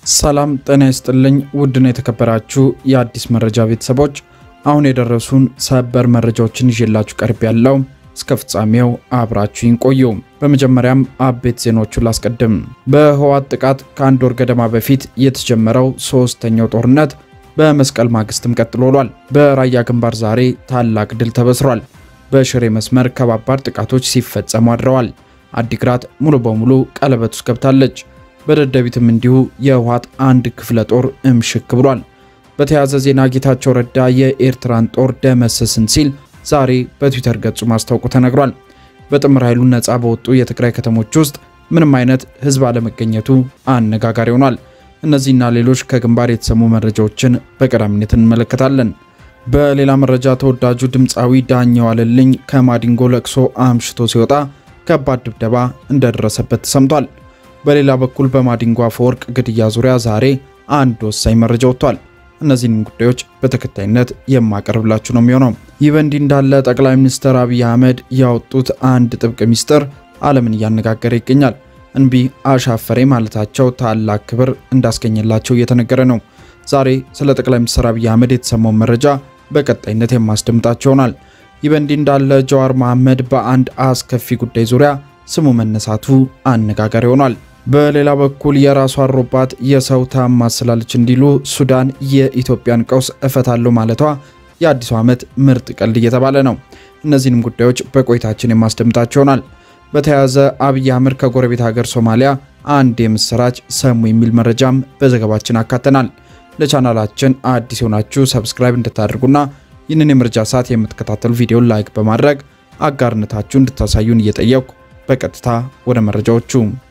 ሰላም ጤና ይስጥልኝ። ውድና የተከበራችሁ የአዲስ መረጃ ቤተሰቦች አሁን የደረሱን ሰበር መረጃዎችን ይዤላችሁ ቀርብ ያለው እስከ ፍጻሜው አብራችሁኝ ቆዩ። በመጀመሪያም አቤት ዜናዎቹን ላስቀድም። በህወሓት ጥቃት ከአንድ ወር ገደማ በፊት የተጀመረው ሶስተኛው ጦርነት በመስቀል ማግስትም ቀጥሎ ውሏል። በራያ ግንባር ዛሬ ታላቅ ድል ተበስሯል። በሽሬ መስመር ከባባድ ጥቃቶች ሲፈጸሙ አድረዋል። አዲግራት ሙሉ በሙሉ ቀለበት ውስጥ ገብታለች። በደደቢትም እንዲሁ የህወሓት አንድ ክፍለ ጦር እምሽክ ብሏል። በተያያዘ ዜና ጌታቸው ረዳ የኤርትራን ጦር ደመሰስን ሲል ዛሬ በትዊተር ገጹ ማስታወቁ ተነግሯል። በጥምር ኃይሉ ነፃ በወጡ የትግራይ ከተሞች ውስጥ ምንም አይነት ህዝብ አለመገኘቱ አነጋጋሪ ሆኗል። እነዚህና ሌሎች ከግንባር የተሰሙ መረጃዎችን በቀዳሚነት እንመለከታለን። በሌላ መረጃ ተወዳጁ ድምፃዊ ዳኘው ዋለልኝ ከማዲንጎ ለቅሶ አምሽቶ ሲወጣ ከባድ ድብደባ እንደደረሰበት ተሰምቷል። በሌላ በኩል በማዲንጎ አፈወርቅ ግድያ ዙሪያ ዛሬ አንድ ወሳኝ መረጃ ወጥቷል። እነዚህንም ጉዳዮች በተከታይነት የማቀርብላችሁ ነው የሚሆነው። ይህ በእንዲህ እንዳለ ጠቅላይ ሚኒስትር አብይ አህመድ ያወጡት አንድ ጥብቅ ሚስጥር ዓለምን እያነጋገረ ይገኛል። እንቢ አሻፈሬ ማለታቸው ታላቅ ክብር እንዳስገኘላቸው እየተነገረ ነው። ዛሬ ስለ ጠቅላይ ሚኒስትር አብይ አህመድ የተሰማውን መረጃ በቀጣይነት የማስደምጣቸው ይሆናል። ይህ በእንዲህ እንዳለ ጀዋር መሐመድ በአንድ አስከፊ ጉዳይ ዙሪያ ስሙ መነሳቱ አነጋጋሪ ሆኗል። በሌላ በኩል የራሷ አሮባት የሰው ታማስላለች እንዲሉ ሱዳን የኢትዮጵያን ቀውስ እፈታለሁ ማለቷ የአዲሱ ዓመት ምርጥ ቀልድ እየተባለ ነው። እነዚህንም ጉዳዮች በቆይታችን የማስደምጣቸው ይሆናል። በተያያዘ አብይ አህመድ ከጎረቤት ሀገር ሶማሊያ አንድ የምስራች ሰሙ የሚል መረጃም በዘገባችን አካተናል። ለቻናላችን አዲስ የሆናችሁ ሰብስክራይብ እንድታደርጉና ይህንን የመረጃ ሰዓት የምትከታተሉ ቪዲዮን ላይክ በማድረግ አጋርነታችሁ እንድታሳዩን እየጠየቅኩ በቀጥታ ወደ መረጃዎቹ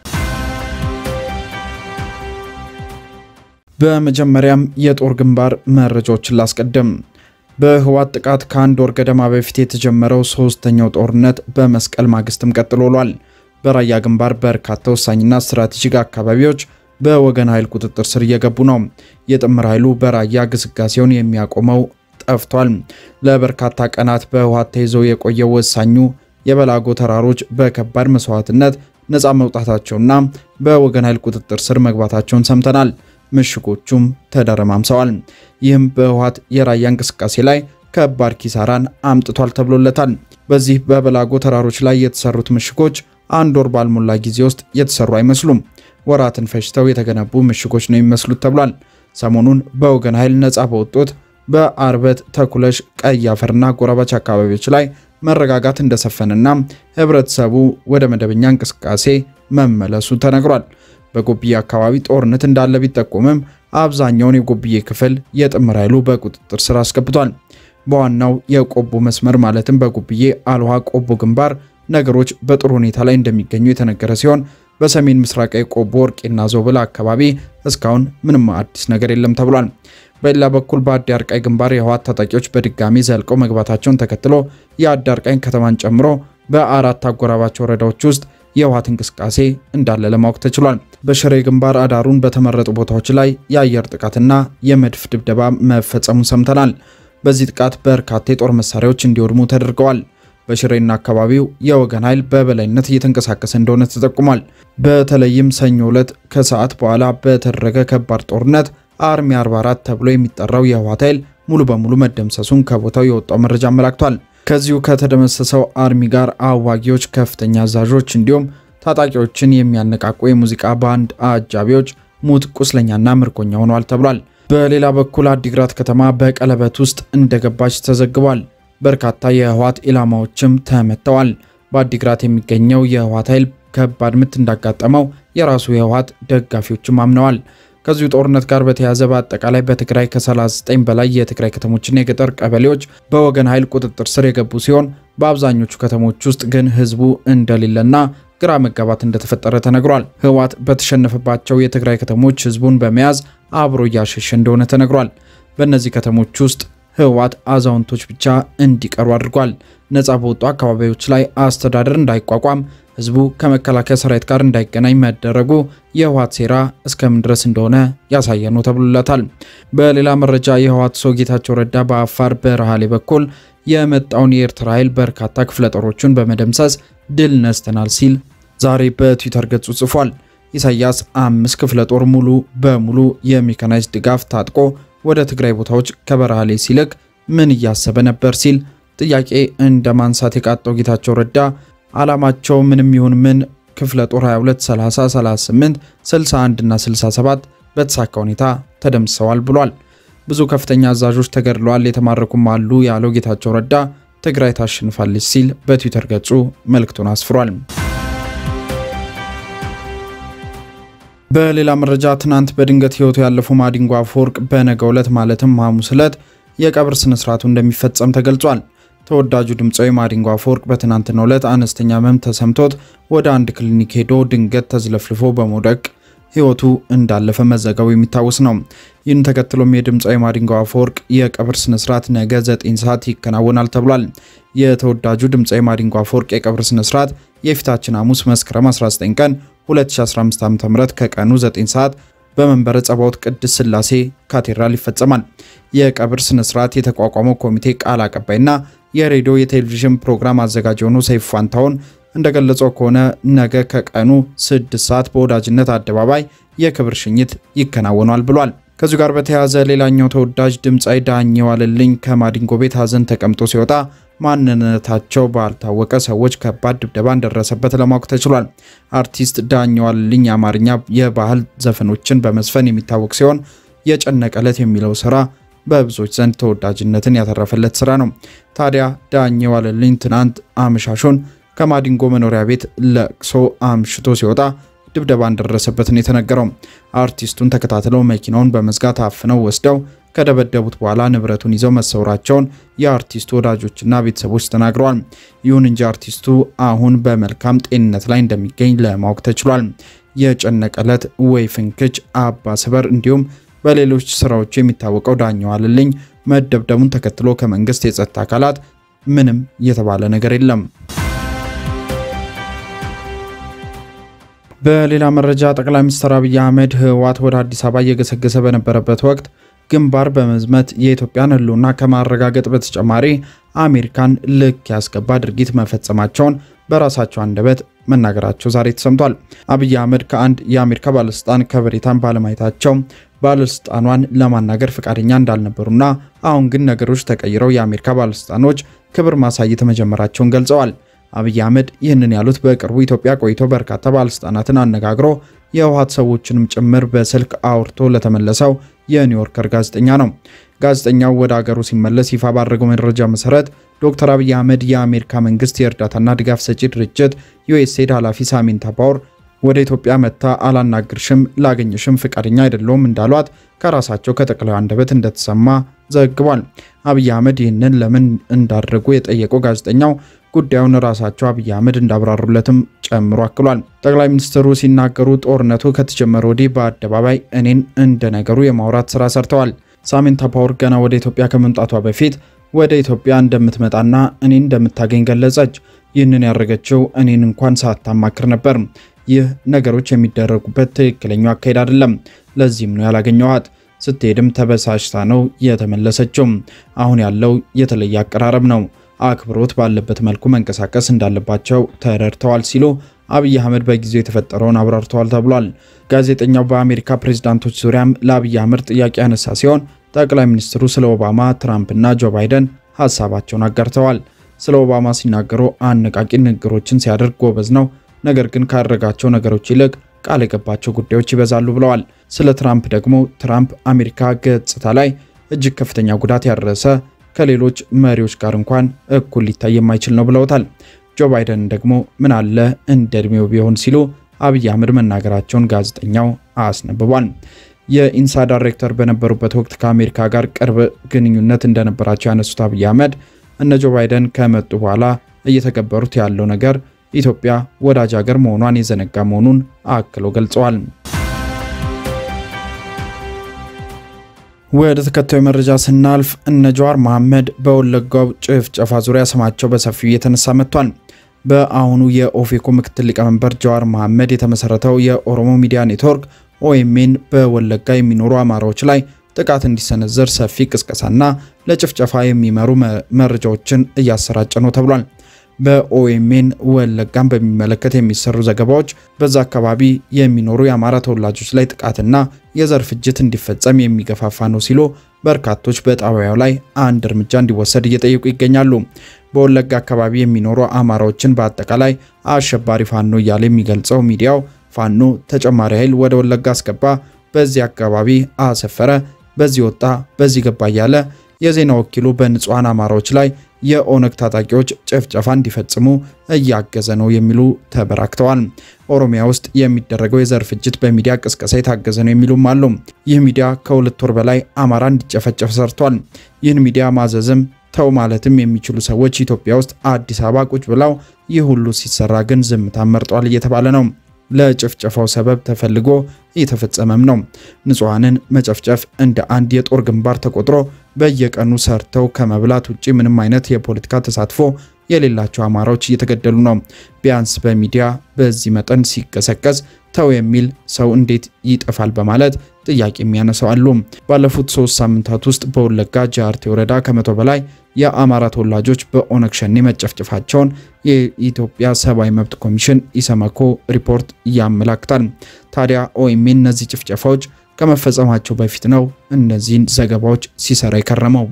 በመጀመሪያም የጦር ግንባር መረጃዎችን ላስቀድም። በህወሓት ጥቃት ከአንድ ወር ገደማ በፊት የተጀመረው ሶስተኛው ጦርነት በመስቀል ማግስትም ቀጥሎ ውሏል። በራያ ግንባር በርካታ ወሳኝና ስትራቴጂክ አካባቢዎች በወገን ኃይል ቁጥጥር ስር እየገቡ ነው። የጥምር ኃይሉ በራያ ግስጋሴውን የሚያቆመው ጠፍቷል። ለበርካታ ቀናት በህወሓት ተይዘው የቆየው ወሳኙ የበላጎ ተራሮች በከባድ መስዋዕትነት ነፃ መውጣታቸውና በወገን ኃይል ቁጥጥር ስር መግባታቸውን ሰምተናል። ምሽጎቹም ተደረማምሰዋል። ይህም በህወሓት የራያ እንቅስቃሴ ላይ ከባድ ኪሳራን አምጥቷል ተብሎለታል። በዚህ በበላጎ ተራሮች ላይ የተሰሩት ምሽጎች አንድ ወር ባልሞላ ጊዜ ውስጥ የተሰሩ አይመስሉም። ወራትን ፈጅተው የተገነቡ ምሽጎች ነው የሚመስሉት ተብሏል። ሰሞኑን በወገን ኃይል ነፃ በወጡት በአርበት፣ ተኩለሽ፣ ቀይ አፈርና ጎረባች አካባቢዎች ላይ መረጋጋት እንደሰፈንና ህብረተሰቡ ወደ መደበኛ እንቅስቃሴ መመለሱ ተነግሯል። በጎብዬ አካባቢ ጦርነት እንዳለ ቢጠቆምም አብዛኛውን የጎብዬ ክፍል የጥምር ኃይሉ በቁጥጥር ስር አስገብቷል። በዋናው የቆቦ መስመር ማለትም በጎብዬ አልዋ ቆቦ ግንባር ነገሮች በጥሩ ሁኔታ ላይ እንደሚገኙ የተነገረ ሲሆን በሰሜን ምስራቃዊ ቆቦ ወርቄና ዞብል አካባቢ እስካሁን ምንም አዲስ ነገር የለም ተብሏል። በሌላ በኩል በአዳርቃይ ግንባር የህወሓት ታጣቂዎች በድጋሚ ዘልቀው መግባታቸውን ተከትሎ የአዳርቃይን ከተማን ጨምሮ በአራት አጎራባች ወረዳዎች ውስጥ የህወሓት እንቅስቃሴ እንዳለ ለማወቅ ተችሏል። በሽሬ ግንባር አዳሩን በተመረጡ ቦታዎች ላይ የአየር ጥቃትና የመድፍ ድብደባ መፈጸሙን ሰምተናል። በዚህ ጥቃት በርካታ የጦር መሳሪያዎች እንዲወድሙ ተደርገዋል። በሽሬና አካባቢው የወገን ኃይል በበላይነት እየተንቀሳቀሰ እንደሆነ ተጠቁሟል። በተለይም ሰኞ ዕለት ከሰዓት በኋላ በተደረገ ከባድ ጦርነት አርሚ 44 ተብሎ የሚጠራው የህወሓት ኃይል ሙሉ በሙሉ መደምሰሱን ከቦታው የወጣው መረጃ አመላክቷል። ከዚሁ ከተደመሰሰው አርሚ ጋር አዋጊዎች፣ ከፍተኛ አዛዦች እንዲሁም ታጣቂዎችን የሚያነቃቁ የሙዚቃ ባንድ አጃቢዎች ሙት፣ ቁስለኛና ምርኮኛ ሆነዋል ተብሏል። በሌላ በኩል አዲግራት ከተማ በቀለበት ውስጥ እንደገባች ተዘግቧል። በርካታ የህወሓት ኢላማዎችም ተመተዋል። በአዲግራት የሚገኘው የህወሓት ኃይል ከባድ ምት እንዳጋጠመው የራሱ የህወሓት ደጋፊዎችም አምነዋል። ከዚሁ ጦርነት ጋር በተያያዘ በአጠቃላይ በትግራይ ከ39 በላይ የትግራይ ከተሞችና የገጠር ቀበሌዎች በወገን ኃይል ቁጥጥር ስር የገቡ ሲሆን በአብዛኞቹ ከተሞች ውስጥ ግን ህዝቡ እንደሌለና ግራ መጋባት እንደተፈጠረ ተነግሯል። ህወሓት በተሸነፈባቸው የትግራይ ከተሞች ህዝቡን በመያዝ አብሮ እያሸሸ እንደሆነ ተነግሯል። በእነዚህ ከተሞች ውስጥ ህወሓት አዛውንቶች ብቻ እንዲቀሩ አድርጓል። ነፃ በወጡ አካባቢዎች ላይ አስተዳደር እንዳይቋቋም ህዝቡ ከመከላከያ ሰራዊት ጋር እንዳይገናኝ መደረጉ የህወሓት ሴራ እስከምን ድረስ እንደሆነ ያሳየ ነው ተብሎለታል። በሌላ መረጃ የህወሓት ሰው ጌታቸው ረዳ በአፋር በረሃሌ በኩል የመጣውን የኤርትራ ኃይል በርካታ ክፍለ ጦሮቹን በመደምሰስ ድል ነስተናል ሲል ዛሬ በትዊተር ገጹ ጽፏል። ኢሳያስ አምስት ክፍለ ጦር ሙሉ በሙሉ የሜካናይዝድ ድጋፍ ታጥቆ ወደ ትግራይ ቦታዎች ከበረሃሌ ሲልክ ምን እያሰበ ነበር ሲል ጥያቄ እንደ ማንሳት የቃጠው ጌታቸው ረዳ ዓላማቸው ምንም ይሁን ምን ክፍለ ጦር 22፣ 30፣ 38፣ 61 እና 67 በተሳካ ሁኔታ ተደምስሰዋል ብሏል። ብዙ ከፍተኛ አዛዦች ተገድለዋል፣ የተማረኩም አሉ ያለው ጌታቸው ረዳ ትግራይ ታሸንፋለች ሲል በትዊተር ገጹ መልእክቱን አስፍሯል። በሌላ መረጃ ትናንት በድንገት ህይወቱ ያለፈው ማዲንጎ አፈወርቅ በነገው ዕለት ማለትም ሐሙስ ዕለት የቀብር ስነስርዓቱ እንደሚፈጸም ተገልጿል። ተወዳጁ ድምፃዊ ማዲንጎ አፈወርቅ በትናንትናው ዕለት አነስተኛ ህመም ተሰምቶት ወደ አንድ ክሊኒክ ሄዶ ድንገት ተዝለፍልፎ በመውደቅ ህይወቱ እንዳለፈ መዘገቡ የሚታወስ ነው። ይህን ተከትሎም የድምፃዊ ማዲንጎ አፈወርቅ የቀብር ስነስርዓት ነገ 9 ሰዓት ይከናወናል ተብሏል። የተወዳጁ ድምፃዊ ማዲንጎ አፈወርቅ የቀብር ስነስርዓት የፊታችን ሐሙስ መስከረም 19 ቀን 2015 ዓ.ም ከቀኑ 9 ሰዓት በመንበረ ጸባዖት ቅድስት ሥላሴ ካቴድራል ይፈጸማል። የቀብር ስነስርዓት የተቋቋመው ኮሚቴ ቃል አቀባይና የሬዲዮ የቴሌቪዥን ፕሮግራም አዘጋጅ የሆኑ ሰይፉ ፋንታሁን እንደገለጸው ከሆነ ነገ ከቀኑ 6 ሰዓት በወዳጅነት አደባባይ የክብር ሽኝት ይከናወኗል ብሏል። ከዚሁ ጋር በተያያዘ ሌላኛው ተወዳጅ ድምፃዊ ዳኜ ዋለልኝ ከማዲንጎ ቤት ሀዘን ተቀምጦ ሲወጣ ማንነታቸው ባልታወቀ ሰዎች ከባድ ድብደባ እንደደረሰበት ለማወቅ ተችሏል። አርቲስት ዳኜ ዋለልኝ የአማርኛ የባህል ዘፈኖችን በመዝፈን የሚታወቅ ሲሆን የጨነቀለት የሚለው ስራ በብዙዎች ዘንድ ተወዳጅነትን ያተረፈለት ስራ ነው። ታዲያ ዳኜ ዋለልኝ ትናንት አመሻሹን ከማዲንጎ መኖሪያ ቤት ለቅሶ አምሽቶ ሲወጣ ድብደባ እንደደረሰበት ነው የተነገረው። አርቲስቱን ተከታትለው መኪናውን በመዝጋት አፍነው ወስደው ከደበደቡት በኋላ ንብረቱን ይዘው መሰወራቸውን የአርቲስቱ ወዳጆችና ቤተሰቦች ተናግረዋል። ይሁን እንጂ አርቲስቱ አሁን በመልካም ጤንነት ላይ እንደሚገኝ ለማወቅ ተችሏል። የጨነቀለት ወይ ፍንክች፣ አባ ስበር እንዲሁም በሌሎች ስራዎቹ የሚታወቀው ዳኜ ዋለልኝ መደብደቡን ተከትሎ ከመንግስት የጸጥታ አካላት ምንም የተባለ ነገር የለም። በሌላ መረጃ ጠቅላይ ሚኒስትር አብይ አህመድ ህወሓት ወደ አዲስ አበባ እየገሰገሰ በነበረበት ወቅት ግንባር በመዝመት የኢትዮጵያን ህልውና ከማረጋገጥ በተጨማሪ አሜሪካን ልክ ያስገባ ድርጊት መፈጸማቸውን በራሳቸው አንደበት መናገራቸው ዛሬ ተሰምቷል። አብይ አህመድ ከአንድ የአሜሪካ ባለስልጣን ከበሬታን ባለማየታቸው ባለስልጣኗን ለማናገር ፈቃደኛ እንዳልነበሩና አሁን ግን ነገሮች ተቀይረው የአሜሪካ ባለስልጣኖች ክብር ማሳየት መጀመራቸውን ገልጸዋል። አብይ አህመድ ይህንን ያሉት በቅርቡ ኢትዮጵያ ቆይቶ በርካታ ባለስልጣናትን አነጋግሮ የህወሓት ሰዎችንም ጭምር በስልክ አውርቶ ለተመለሰው የኒውዮርከር ጋዜጠኛ ነው። ጋዜጠኛው ወደ አገሩ ሲመለስ ይፋ ባደረገው መረጃ መሰረት ዶክተር አብይ አህመድ የአሜሪካ መንግስት የእርዳታና ድጋፍ ሰጪ ድርጅት ዩኤስኤድ ኃላፊ ሳሚንታ ፓወር ወደ ኢትዮጵያ መጥታ አላናግርሽም፣ ላገኘሽም ፍቃደኛ አይደለውም እንዳሏት ከራሳቸው ከጠቅላዩ አንደበት እንደተሰማ ዘግቧል። አብይ አህመድ ይህንን ለምን እንዳደረጉ የጠየቀው ጋዜጠኛው ጉዳዩን ራሳቸው አብይ አህመድ እንዳብራሩለትም ጨምሮ አክሏል። ጠቅላይ ሚኒስትሩ ሲናገሩ ጦርነቱ ከተጀመረ ወዲህ በአደባባይ እኔን እንደ ነገሩ የማውራት ስራ ሰርተዋል። ሳሚንታ ፓወር ገና ወደ ኢትዮጵያ ከመምጣቷ በፊት ወደ ኢትዮጵያ እንደምትመጣና እኔን እንደምታገኝ ገለጸች። ይህንን ያደረገችው እኔን እንኳን ሳታማክር ነበር። ይህ ነገሮች የሚደረጉበት ትክክለኛው አካሄድ አይደለም። ለዚህም ነው ያላገኘኋት። ስትሄድም ተበሳጭታ ነው የተመለሰችው። አሁን ያለው የተለየ አቀራረብ ነው። አክብሮት ባለበት መልኩ መንቀሳቀስ እንዳለባቸው ተረድተዋል ሲሉ አብይ አህመድ በጊዜው የተፈጠረውን አብራርተዋል ተብሏል። ጋዜጠኛው በአሜሪካ ፕሬዝዳንቶች ዙሪያም ለአብይ አህመድ ጥያቄ ያነሳ ሲሆን ጠቅላይ ሚኒስትሩ ስለ ኦባማ፣ ትራምፕና ጆ ባይደን ሀሳባቸውን አጋርተዋል። ስለ ኦባማ ሲናገሩ አነቃቂ ንግግሮችን ሲያደርግ ጎበዝ ነው፣ ነገር ግን ካደረጋቸው ነገሮች ይልቅ ቃል የገባቸው ጉዳዮች ይበዛሉ ብለዋል። ስለ ትራምፕ ደግሞ ትራምፕ አሜሪካ ገጽታ ላይ እጅግ ከፍተኛ ጉዳት ያደረሰ ከሌሎች መሪዎች ጋር እንኳን እኩል ሊታይ የማይችል ነው ብለውታል። ጆ ባይደን ደግሞ ምን አለ እንደ እድሜው ቢሆን ሲሉ አብይ አህመድ መናገራቸውን ጋዜጠኛው አስነብቧል። የኢንሳ ዳይሬክተር በነበሩበት ወቅት ከአሜሪካ ጋር ቅርብ ግንኙነት እንደነበራቸው ያነሱት አብይ አህመድ እነ ጆ ባይደን ከመጡ በኋላ እየተገበሩት ያለው ነገር ኢትዮጵያ ወዳጅ ሀገር መሆኗን የዘነጋ መሆኑን አክለው ገልጸዋል። ወደ ተከታዩ መረጃ ስናልፍ እነ ጀዋር መሐመድ በወለጋው ጭፍጨፋ ዙሪያ ስማቸው በሰፊው እየተነሳ መጥቷል። በአሁኑ የኦፌኮ ምክትል ሊቀመንበር ጀዋር መሐመድ የተመሰረተው የኦሮሞ ሚዲያ ኔትወርክ ኦኤምኤን በወለጋ የሚኖሩ አማራዎች ላይ ጥቃት እንዲሰነዘር ሰፊ ቅስቀሳና ለጭፍጨፋ የሚመሩ መረጃዎችን እያሰራጨ ነው ተብሏል። በኦኤምኤን ወለጋን በሚመለከት የሚሰሩ ዘገባዎች በዛ አካባቢ የሚኖሩ የአማራ ተወላጆች ላይ ጥቃትና የዘር ፍጅት እንዲፈጸም የሚገፋፋ ነው ሲሉ በርካቶች በጣቢያው ላይ አንድ እርምጃ እንዲወሰድ እየጠየቁ ይገኛሉ። በወለጋ አካባቢ የሚኖሩ አማራዎችን በአጠቃላይ አሸባሪ ፋኖ እያለ የሚገልጸው ሚዲያው ፋኖ ተጨማሪ ኃይል ወደ ወለጋ አስገባ፣ በዚህ አካባቢ አሰፈረ፣ በዚህ ወጣ፣ በዚህ ገባ እያለ የዜና ወኪሉ በንጹሐን አማራዎች ላይ የኦነግ ታጣቂዎች ጭፍጨፋ እንዲፈጽሙ እያገዘ ነው የሚሉ ተበራክተዋል። ኦሮሚያ ውስጥ የሚደረገው የዘር ፍጅት በሚዲያ ቅስቀሳ የታገዘ ነው የሚሉም አሉ። ይህ ሚዲያ ከሁለት ወር በላይ አማራ እንዲጨፈጨፍ ሰርቷል። ይህን ሚዲያ ማዘዝም ተው ማለትም የሚችሉ ሰዎች ኢትዮጵያ ውስጥ አዲስ አበባ ቁጭ ብለው ይህ ሁሉ ሲሰራ ግን ዝምታን መርጧል እየተባለ ነው። ለጭፍጨፋው ሰበብ ተፈልጎ እየተፈጸመም ነው። ንጹሐንን መጨፍጨፍ እንደ አንድ የጦር ግንባር ተቆጥሮ በየቀኑ ሰርተው ከመብላት ውጭ ምንም አይነት የፖለቲካ ተሳትፎ የሌላቸው አማራዎች እየተገደሉ ነው። ቢያንስ በሚዲያ በዚህ መጠን ሲቀሰቀስ ተው የሚል ሰው እንዴት ይጠፋል በማለት ጥያቄ የሚያነሳው አሉ። ባለፉት ሶስት ሳምንታት ውስጥ በወለጋ ጃርቴ ወረዳ ከመቶ በላይ የአማራ ተወላጆች በኦነግ ሸኔ መጨፍጨፋቸውን የኢትዮጵያ ሰብአዊ መብት ኮሚሽን ኢሰመኮ ሪፖርት ያመላክታል። ታዲያ ኦኤምኤን እነዚህ ጭፍጨፋዎች ከመፈጸማቸው በፊት ነው እነዚህን ዘገባዎች ሲሰራ የከረመው።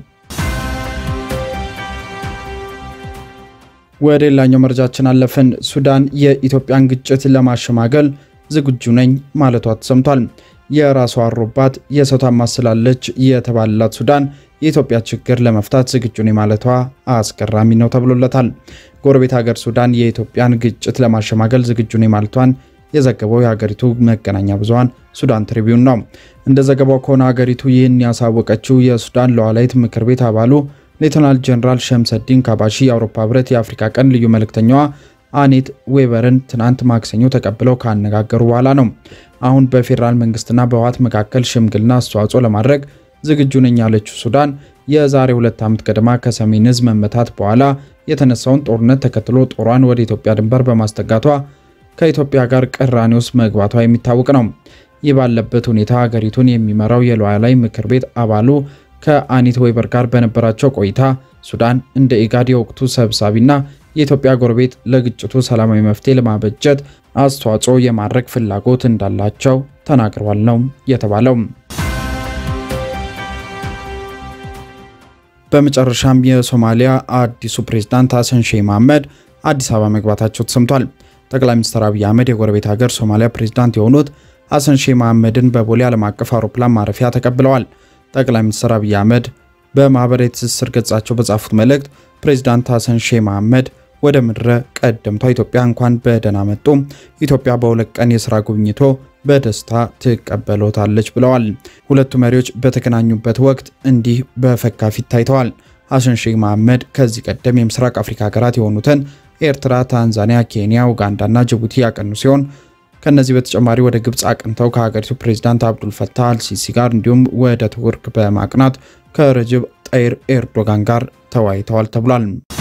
ወደ ሌላኛው መረጃችን አለፍን። ሱዳን የኢትዮጵያን ግጭት ለማሸማገል ዝግጁ ነኝ ማለቷ ተሰምቷል። የራሷ አሮባት የሰው ታማስላለች የተባለላት ሱዳን የኢትዮጵያ ችግር ለመፍታት ዝግጁ ነኝ ማለቷ አስገራሚ ነው ተብሎለታል። ጎረቤት ሀገር ሱዳን የኢትዮጵያን ግጭት ለማሸማገል ዝግጁ ነኝ ማለቷን የዘገበው የሀገሪቱ መገናኛ ብዙኃን ሱዳን ትሪቢዩን ነው። እንደ ዘገባው ከሆነ ሀገሪቱ ይህን ያሳወቀችው የሱዳን ሉዓላዊት ምክር ቤት አባሉ ሌተናል ጀነራል ሸምሰዲን ካባሺ የአውሮፓ ህብረት የአፍሪካ ቀንድ ልዩ መልእክተኛዋ አኔት ዌበርን ትናንት ማክሰኞ ተቀብለው ካነጋገሩ በኋላ ነው። አሁን በፌዴራል መንግስትና በህወሓት መካከል ሽምግልና አስተዋጽኦ ለማድረግ ዝግጁ ነኝ ያለችው ሱዳን የዛሬ ሁለት ዓመት ገደማ ከሰሜን ዕዝ መመታት በኋላ የተነሳውን ጦርነት ተከትሎ ጦሯን ወደ ኢትዮጵያ ድንበር በማስጠጋቷ ከኢትዮጵያ ጋር ቅራኔ ውስጥ መግባቷ የሚታወቅ ነው። ይህ ባለበት ሁኔታ ሀገሪቱን የሚመራው የሉዓላዊ ምክር ቤት አባሉ ከአኒት ዌበር ጋር በነበራቸው ቆይታ ሱዳን እንደ ኢጋድ የወቅቱ ሰብሳቢና የኢትዮጵያ ጎረቤት ለግጭቱ ሰላማዊ መፍትሄ ለማበጀት አስተዋጽኦ የማድረግ ፍላጎት እንዳላቸው ተናግረዋል ነው የተባለው። በመጨረሻም የሶማሊያ አዲሱ ፕሬዝዳንት ሀሰን ሼህ መሐመድ አዲስ አበባ መግባታቸው ተሰምቷል። ጠቅላይ ሚኒስትር አብይ አህመድ የጎረቤት ሀገር ሶማሊያ ፕሬዝዳንት የሆኑት ሀሰን ሼህ መሐመድን በቦሌ ዓለም አቀፍ አውሮፕላን ማረፊያ ተቀብለዋል። ጠቅላይ ሚኒስትር አብይ አህመድ በማህበራዊ ትስስር ገጻቸው በጻፉት መልእክት ፕሬዝዳንት ሀሰን ሼህ መሐመድ ወደ ምድረ ቀደምቷ ኢትዮጵያ እንኳን በደህና መጡ፣ ኢትዮጵያ በሁለት ቀን የሥራ ጉብኝቶ በደስታ ትቀበሎታለች ብለዋል። ሁለቱ መሪዎች በተገናኙበት ወቅት እንዲህ በፈካ ፊት ታይተዋል። ሀሰን ሼህ መሐመድ ከዚህ ቀደም የምስራቅ አፍሪካ ሀገራት የሆኑትን ኤርትራ፣ ታንዛኒያ፣ ኬንያ፣ ኡጋንዳና ጅቡቲ ያቀኑ ሲሆን ከነዚህ በተጨማሪ ወደ ግብፅ አቅንተው ከሀገሪቱ ፕሬዝዳንት አብዱል ፈታህ አልሲሲ ጋር እንዲሁም ወደ ቱርክ በማቅናት ከረጅብ ጠይር ኤርዶጋን ጋር ተወያይተዋል ተብሏል።